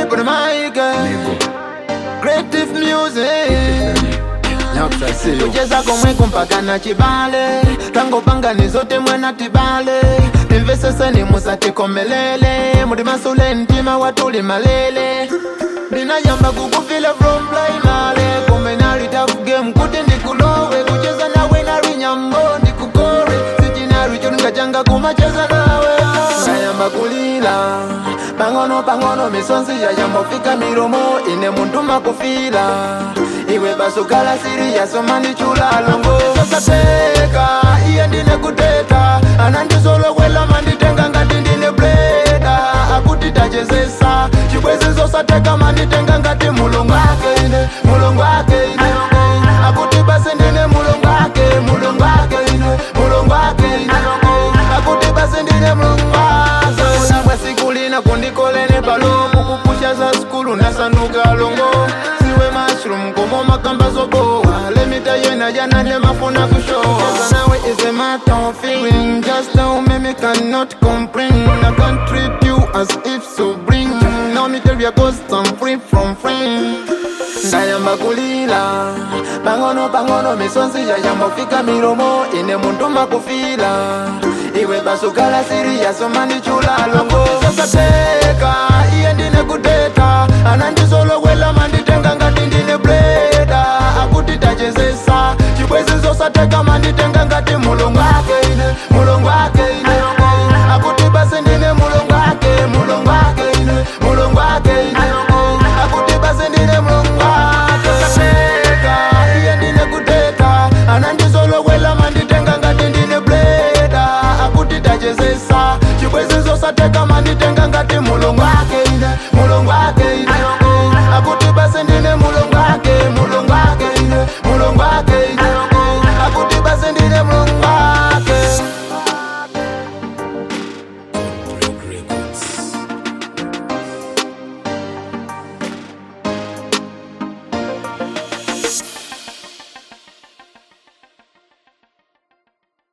put my girl. Creative music. kucheza komweko mpaka na chibale tangopangani zote mwana tibale imveseseni musatikomelele muli masule ntima watuli malele ndinayamba kukufila from primale komenali tough game kuti ndikulowe kucheza nawe nali nyambo ndikukore sichinali choningachanga kumacheza nawe ndayamba kulila pang'ono pang'ono misonzi yayambofika milomo ine muntu makufila iwe basukala siri yasoma ndichula longo sasateka iye ndine kuteta anandisolokwela manditenga ngati ndine bleda akuti tachezesa chibwezi zosateka manditenga ngati mulungu ake ine mulungu ake ine akuti basi ndine mulungu ake mulungu ake ine mulungu ake ine akuti basi ndine mulungu ake sabwa siku lina kundikolene palomo kupusha za skulu nasanduka longo siwe mushroom komo makamba zoboa lemita yena jana nemafuna kushoa nawe is a matter of feeling just how me cannot comprehend I can't treat you as if so bring now me tell you cause I'm free from friends ndayamba kulila pang'ono pang'ono misonzi yayambofika milomo ine muntu makufila iwe basukala siri yasoma ndichula longo sasateka iye ndine kuteta anandisolokwela manditenga ngati ndine bleda akuti tachezesa chibwezi zosateka manditenga ngati mulungu ake ine mulungu ake ine akuti basi ndine mulungu ake mulungu ake ine mulungu ake ine akuti basi ndine mulungu ake sasateka iye ndine kuteta anandisolokwela manditenga ngati ndine bleda akuti tachezesa chibwezi zosateka manditenga ngati mulungu ake